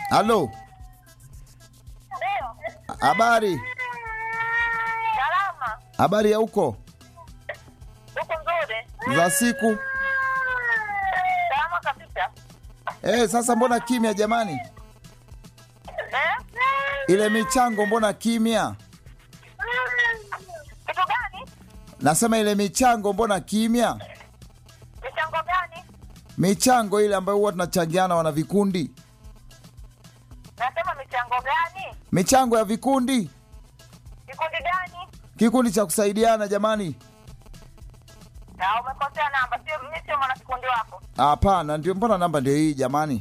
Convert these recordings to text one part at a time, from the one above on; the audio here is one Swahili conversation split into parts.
Halo, Ndio. habari? Salama. Habari ya huko Huko nzuri. za siku? Salama kabisa. Eh, sasa mbona kimya jamani? Eh? Ile michango mbona kimya? Kitu gani? Nasema ile michango mbona kimya? Michango gani? Michango ile ambayo huwa tunachangiana wana vikundi, Nasema michango gani? michango ya vikundi, Kikundi gani? kikundi cha kusaidiana jamani. Na umekosea namba. Sio mimi sio mwanakikundi wako. Hapana, ndio mbona namba ndio hii jamani?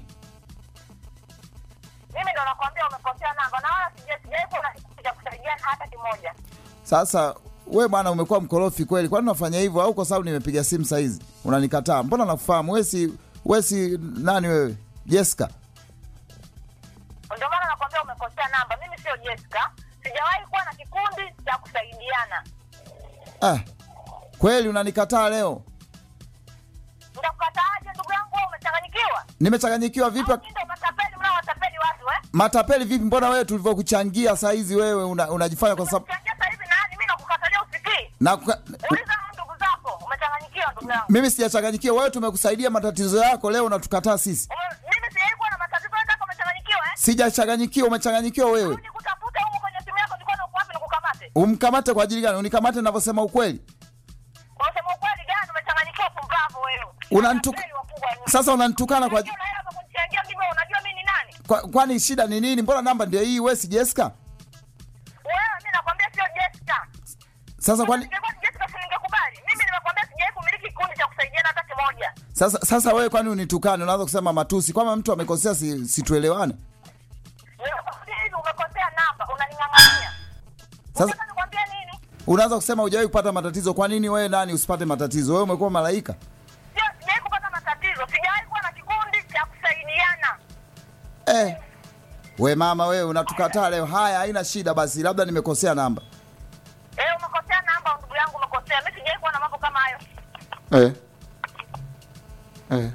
Mimi ndo nakwambia umekosea namba na wala sija sijai kuwa na kikundi cha kusaidiana hata kimoja. Sasa we bwana, umekuwa mkorofi kweli. Kwani unafanya hivyo au kwa sababu nimepiga simu saizi unanikataa? Mbona nakufahamu we, si we si nani wewe? Jessica? Ndio maana nakwambia umekosea namba. Mimi sio Jessica. Sijawahi kuwa na kikundi cha kusaidiana. Ah, kweli unanikataa leo? Nitakukataaje ndugu yangu wewe umechanganyikiwa? Nimechanganyikiwa vipi? Au ndio matapeli mnaowatapeli watu eh? Matapeli vipi? Mbona wewe tulivyokuchangia saizi wewe una, unajifanya kwa sababu Umechangia sasa hivi nani? Mimi nakukatalia usikii. na, kuka- Uliza ndugu zako, umechanganyikiwa ndugu yangu. mimi sijachanganyikiwa. Wewe tumekusaidia matatizo yako, leo unatukataa sisi. Ume- Mimi sijawahi kuwa na matatizo yako, umechanganyikiwa eh? Sijachanganyikiwa, umechanganyikiwa wewe. Nikutafute huko kwenye simu yako, nilikuwa uko wapi nikukamate? Umkamate kwa ajili gani? Unikamate ninavyosema ukweli? Unasema ukweli gani? Umechanganyikiwa pumbavu wewe. Unanituk- Matapeli wakubwa ni- Sasa unanitukana kwa, Unajua na hela za kunichangia mimi, wewe unajua mimi ni nani? kwa, kwani shida ni nini? Mbona namba ndio hii? Wewe si Jessica? Wewe mimi nakwambia sio Jessica. Sasa kwani Ningekuwa ni Jessica si ningekubali. Mimi nimekwambia sijawahi kumiliki kikundi cha kusaidiana hata kimoja. sasa, sasa wewe kwani unitukane? Unaanza kusema matusi kwama mtu amekosea, si, si tuelewane? Nimekwambia hivi umekosea namba, unaning'ang'ania. Sasa Unataka nikwambie nini? unaanza kusema hujawahi kupata matatizo. Kwa nini wewe nani usipate matatizo? Wewe umekuwa malaika? Sio, sijawahi kupata matatizo. Sijawahi kuwa na kikundi cha kusaidiana. Eh, we mama wewe unatukataa leo. Haya, haina shida basi, labda nimekosea namba. Eh, umekosea namba ndugu yangu, umekosea. Mimi sijawahi kuwa na mambo kama hayo. Eh. Eh.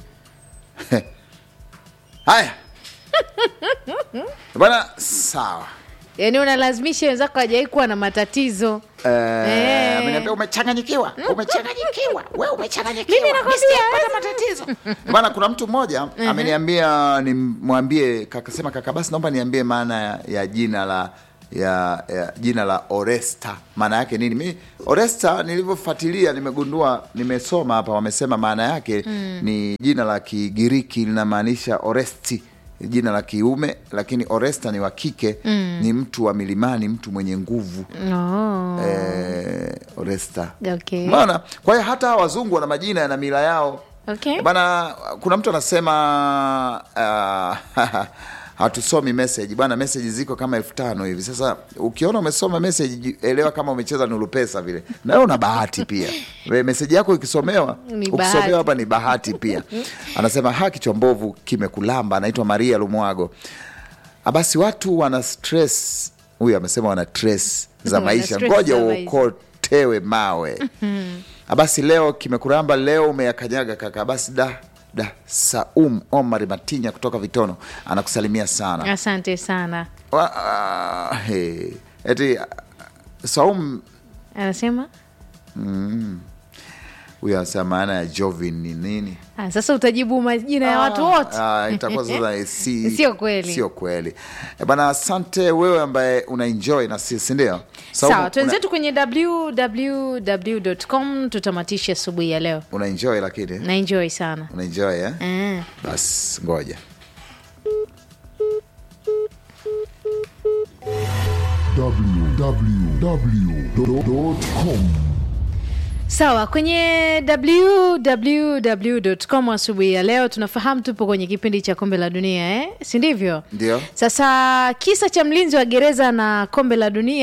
Haya bwana, sawa. yaani unalazimisha wenzako hajawai kuwa na matatizo Eh, Eh. ameniambia umechanganyikiwa, umechanganyikiwa, wewe umechanganyikiwa. Mimi nakwambia, Nisijapata matatizo. Bwana, kuna mtu mmoja ameniambia nimwambie kaka, sema kaka, basi naomba niambie maana ya, ya jina la ya, ya jina la Oresta maana yake nini? Mi Oresta nilivyofuatilia nimegundua, nimesoma hapa, wamesema maana yake ni jina la Kigiriki linamaanisha Oresti, jina la kiume, lakini Oresta ni wa kike, ni mtu wa milimani, mtu mwenye nguvu oh. eh, Oresta. okay. Umeona? Kwa hiyo hata hawa wazungu wana majina yana mila yao. Okay. Bana, kuna mtu anasema uh, hatusomi message bwana, message ziko kama elfu tano hivi. Sasa ukiona umesoma message, ji- elewa kama umecheza nuru pesa vile, na wewe una bahati pia. We, message yako ikisomewa, Ni bahati. ukisomewa hapa ni bahati pia. Anasema haki chombovu kimekulamba. Anaitwa Maria Lumwago. Ah, Basi watu wana stress, huyu amesema wana stress za Wana maisha, stress ngoja za maisha. uokotewe mawe. Ah, Basi leo kimekuramba, leo umeyakanyaga kaka. Basi da da Saum Omar Matinya kutoka Vitono anakusalimia sana. asante sana Wa- ah, he. Eti ah, Saum anasema huyo anasema maana ya Jovin ni nini? ah, sasa utajibu majina ya watu wote Ah, itakuwa sasa si, Sio kweli. sio kweli Eh, bana. Asante wewe ambaye una enjoy na sisi, ndio Saumu, sawa una- twenzetu kwenye www.com tutamatisha asubuhi ya leo una enjoy lakini na enjoy sana una enjoy eh? mm. Basi ngoja www.com sawa kwenye www.com asubuhi ya leo tunafahamu tupo kwenye kipindi cha kombe la dunia eh? si ndivyo ndio sasa kisa cha mlinzi wa gereza na kombe la dunia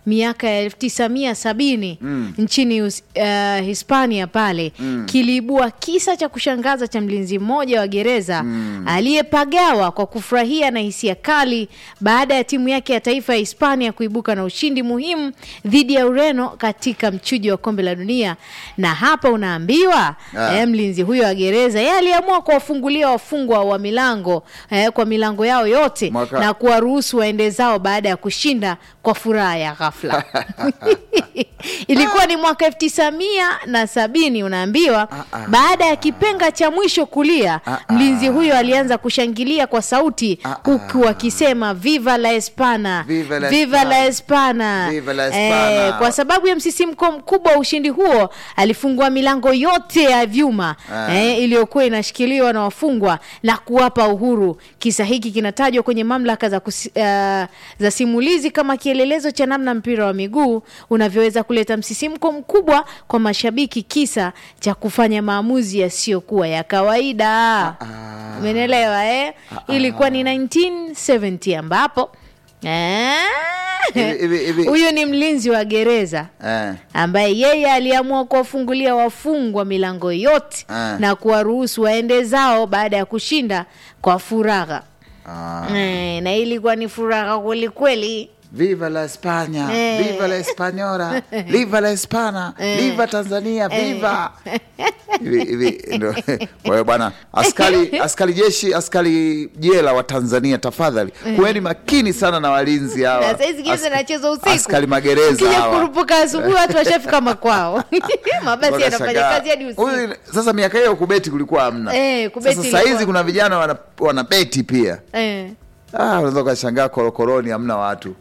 miaka ya 1970 nchini Us- uh, Hispania pale kiliibua kisa cha kushangaza cha mlinzi mmoja wa gereza aliyepagawa kwa kufurahia na hisia kali baada ya timu yake ya taifa ya Hispania kuibuka na ushindi muhimu dhidi ya Ureno katika mchujo wa kombe la dunia. Na hapa unaambiwa Ah. eh, mlinzi huyo wa gereza yeye aliamua kuwafungulia wafungwa wa milango eh, kwa milango yao yote Mwaka- na kuwaruhusu waende zao baada ya kushinda kwa furaha ya ghafla. Ilikuwa ni mwaka elfu tisa mia na sabini unaambiwa. ah. Baada ya kipenga cha mwisho kulia, Ah, ah. mlinzi huyo alianza kushangilia kwa sauti Ah, huku akisema viva la Espana, Viva la viva Espana. la Espana. Viva la Espana. Eh, kwa sababu ya msisimko mkubwa wa ushindi huo alifungua milango yote ya vyuma Ah. eh, iliyokuwa inashikiliwa na wafungwa na kuwapa uhuru. Kisa hiki kinatajwa kwenye mamlaka za, kusi, uh, za simulizi kama kielelezo cha namna mpira wa miguu unavyoweza kuleta msisimko mkubwa kwa mashabiki, kisa cha kufanya maamuzi yasiyokuwa ya kawaida. Umenielewa eh? Ilikuwa ni 1970 ambapo eh, Hivi- hivi- hivi- huyu ni mlinzi wa gereza Eh. ambaye yeye aliamua kuwafungulia wafungwa milango yote Ah. na kuwaruhusu waende zao baada ya kushinda kwa furaha Ah. eh, na ilikuwa ni furaha kweli kweli. Viva la España, Eh. viva la Española, viva la Hispana, viva Tanzania, viva. Hivi hivi ndo. Kwa hiyo bwana, askari askari jeshi, askari jela wa Tanzania, tafadhali kuweni makini sana na walinzi hawa. Na saizi geza Ask- nacheza usiku, Askari magereza ukija hawa. kurupuka asubuhi watu washafika makwao mabasi yanafanya Wanashangaa. kazi hadi usiku. Huyu- Sasa miaka hiyo kubeti kulikuwa hamna. Eh, kubeti Sasa ilikuwa- saizi kuna vijana wana, wana beti pia. eh. Ah, unaweza ukashangaa korokoroni hamna watu.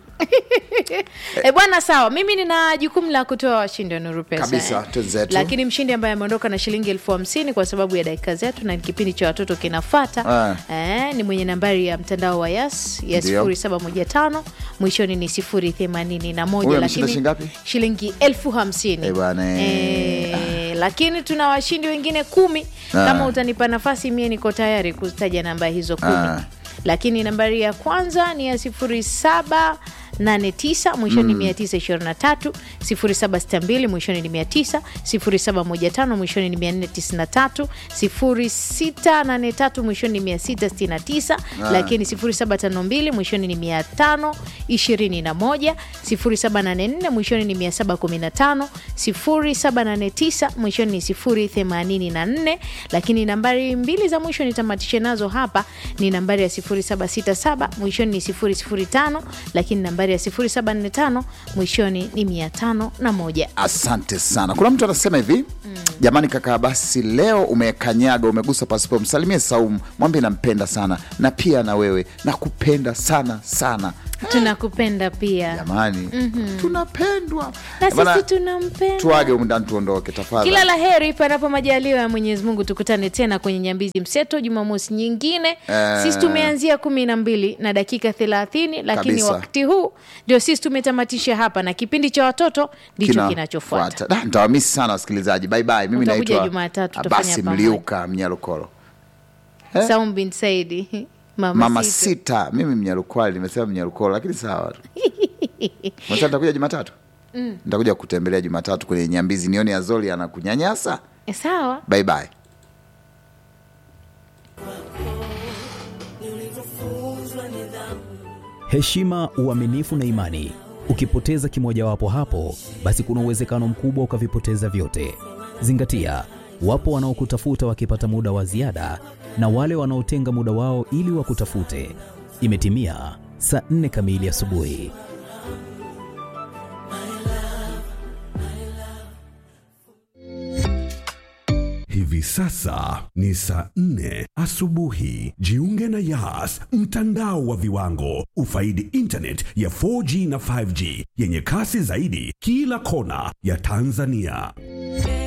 E bwana, sawa. Mimi nina jukumu la kutoa washindi wa Nuru Pesa Kabisa, eh. twenzetu. Lakini mshindi ambaye ameondoka na shilingi elfu hamsini kwa sababu ya dakika zetu na kipindi cha watoto kinafata eh, ni mwenye nambari ya mtandao wa Yas ya Ndio. 0715 mwishoni ni 081 Huyo ameshinda shilingi ngapi? shilingi elfu hamsini Eh, bwana, eh. Eh, lakini tuna washindi wengine kumi. Ah. Kama utanipa nafasi, mie niko tayari kutaja namba hizo kumi Ah. lakini nambari ya kwanza ni ya 0789 mwishoni ni 923, 0762 mwishoni ni 900, 0715 mwishoni ni 493, 0683 mwishoni ni 669, lakini 0752 mwishoni ni 521, 0784 mwishoni ni 715, 0789 mwishoni ni 084, lakini nambari mbili za mwisho nitamatishe nazo hapa ni nambari ya 0767 mwishoni ni 005, lakini nambari ya 0745 mwishoni ni 501. Asante sana. Kuna mtu anasema hivi jamani, kaka, basi leo umekanyaga, umegusa pasipo, msalimie Saumu, mwambie nampenda sana, na pia na wewe nakupenda sana sana. Tunakupenda pia Jamani, tunapendwa na Bana, sisi tunampenda. tuage umndani, tuondoke tafadhali. Kila la heri panapo majaliwa ya Mwenyezi Mungu, tukutane tena kwenye Nyambizi Mseto Jumamosi nyingine. Eh. Sisi tumeanzia kumi na mbili na dakika thelathini lakini Kabisa. wakati huu ndio sisi tumetamatisha hapa, na kipindi cha watoto ndicho Kina- kinachofuata. fuata. Da, Nitawamisi sana wasikilizaji. Bye bye. Mimi Utakuja naitwa Jumatatu, tutafanya Abasi pamoja. Mliuka Mnyalukolo. Eh? Saum bin Saidi mama, Mama Situ. sita, mimi Mnyalukwali, nimesema Mnyalukolo, lakini sawa tu. Mwasa nitakuja Jumatatu. Nitakuja kutembelea Jumatatu kwenye Nyambizi, nione Azoli anakunyanyasa. Eh, Sawa. Bye bye. heshima, uaminifu na imani. Ukipoteza kimojawapo hapo, basi kuna uwezekano mkubwa ukavipoteza vyote. Zingatia, wapo wanaokutafuta wakipata muda wa ziada na wale wanaotenga muda wao ili wakutafute. Imetimia saa nne kamili asubuhi. Hivi sasa ni saa nne asubuhi. Jiunge na Yas, mtandao wa viwango. Ufaidi internet ya 4G na 5G yenye kasi zaidi kila kona ya Tanzania.